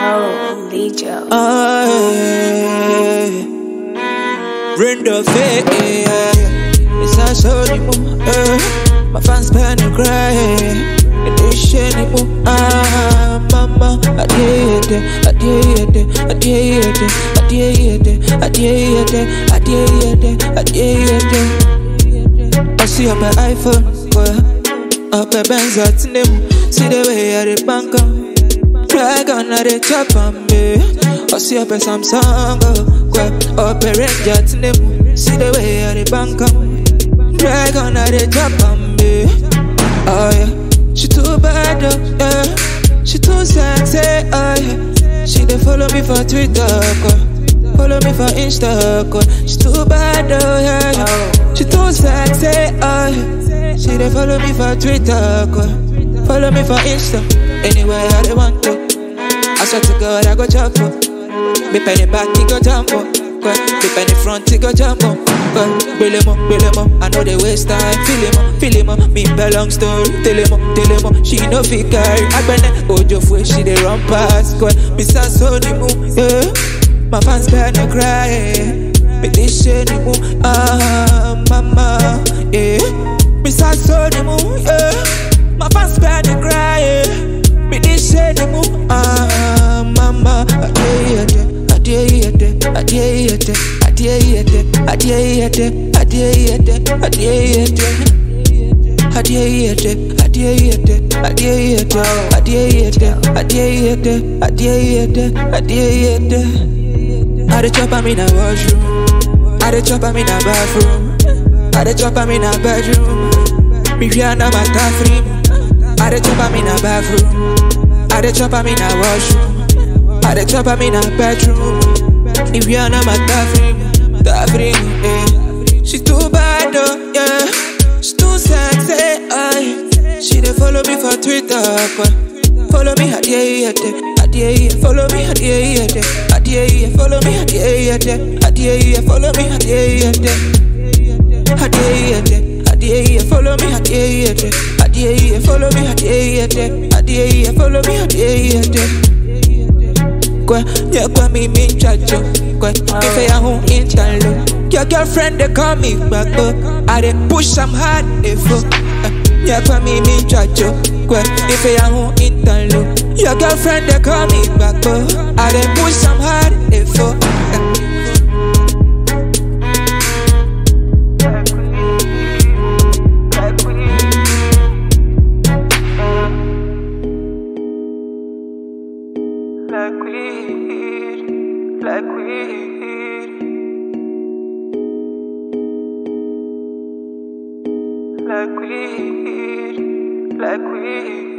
Oh, Legios. Ay, Brenda Faye, it's a sorry mo. eh. My fans pen and cry. It is shiny mo. Ah, mama, I did it, I did it, I did it, I did it, I did it, I did it, I did it. I see on my iPhone, well, up a Benz at name. See the way I the bank am. Drag on at the top of me. I see up a Samsung, well, up a range at name. See the way I the bank am. Drag on at the top of me. Oh yeah, she too bad, oh, yeah. She too sexy, oh yeah. She dey follow me for Twitter, oh. follow me for Insta, oh. She too bad, oh yeah. yeah. She too sexy, oh yeah. She dey follow me for Twitter, oh. follow me for Insta. Anywhere I dey want to. I swear to God, I go chop for. Me penny back, he go jump for. Me penny front, he go jump for. Bill him up, bill him up. I know they waste time. Feel him up, feel him up. Me belong story. Tell him up, tell him up. She no fit carry. Agbene Ojo fue, she dey run past. Cause me sa so ni mu, yeah. My fans better cry. Me this shit ni mu, ah mama, yeah. Me sa so ni mu, yeah. My fans better cry. Me this shit ni mu, ah mama, adeyete, adeyete, adeyete, adeyete, adeyete, adeyete, adeyete. Adiyete, adiyete, adiyete, adiyete, adiyete, adiyete, adiyete. I dey chop am in a washroom. I dey chop am in a bathroom. I dey chop am in a bedroom. Me Rihanna my free. I dey chop am in a bathroom. I dey chop am in a washroom. I dey chop am in a bedroom. Me Rihanna my free. free, yeah. She too bad though, yeah. She too sexy, aye. She dey follow me for Twitter, but follow me, adiye, adiye, adiye, follow me, adiye, adiye, adiye, follow me, adiye, adiye, adiye, follow me, adiye, adiye, adiye, adiye, follow me, adiye, adiye, adiye, follow me, adiye, adiye, adiye, follow me, adiye, adiye. Kwe, yeah, kwe mi mi chacho Kwe, if I home interlo Your girlfriend they call me back up I dey push am hard if uh, Yeah, kwe mi mi chacho Kwe, if I home interlo Your girlfriend they call me back up I dey push am hard if uh, Like weed, like weed, like weed, like weed.